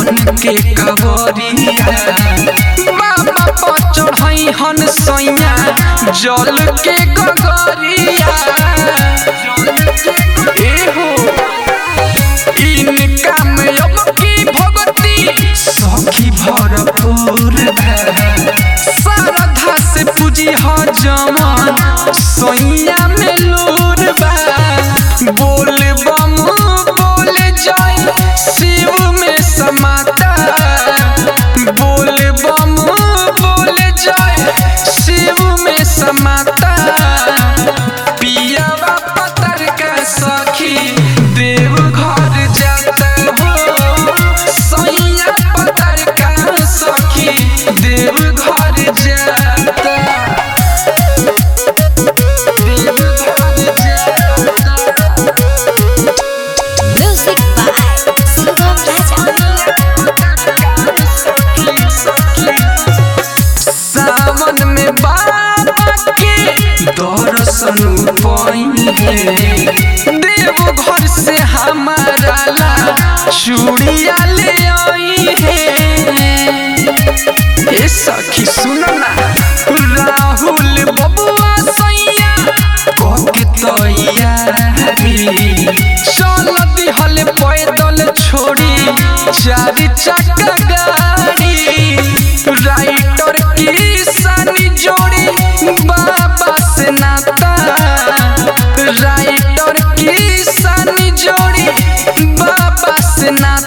बन के कवरिया बाबा पर चढ़ई हन सैया जल के गगरिया एहो इनका में अब की भगती सखी भरपूर है श्रद्धा से पूजी ह जमन सैया में लूर बा बोल बम बोल जय शिव में समाता बोल बम बोल जय शिव में समाता पियावा पतर का सखी देव घर जाता हो सैया पतर का सखी देव घर जाता देव घर जाता Music by Sugam Raja. सावन में बाबा के दर्शन पाइए देव घर से हमारा ला चूड़िया ले आई है ए सखी सुन ना राहुल बबुआ सैया कोके तैयारी चल दिहल पैदल छोड़ी चार चक्का गाड़ी राइटर की सानी जोड़ी बाबा से नाता राइटर की सानी जोड़ी बाबा से नाता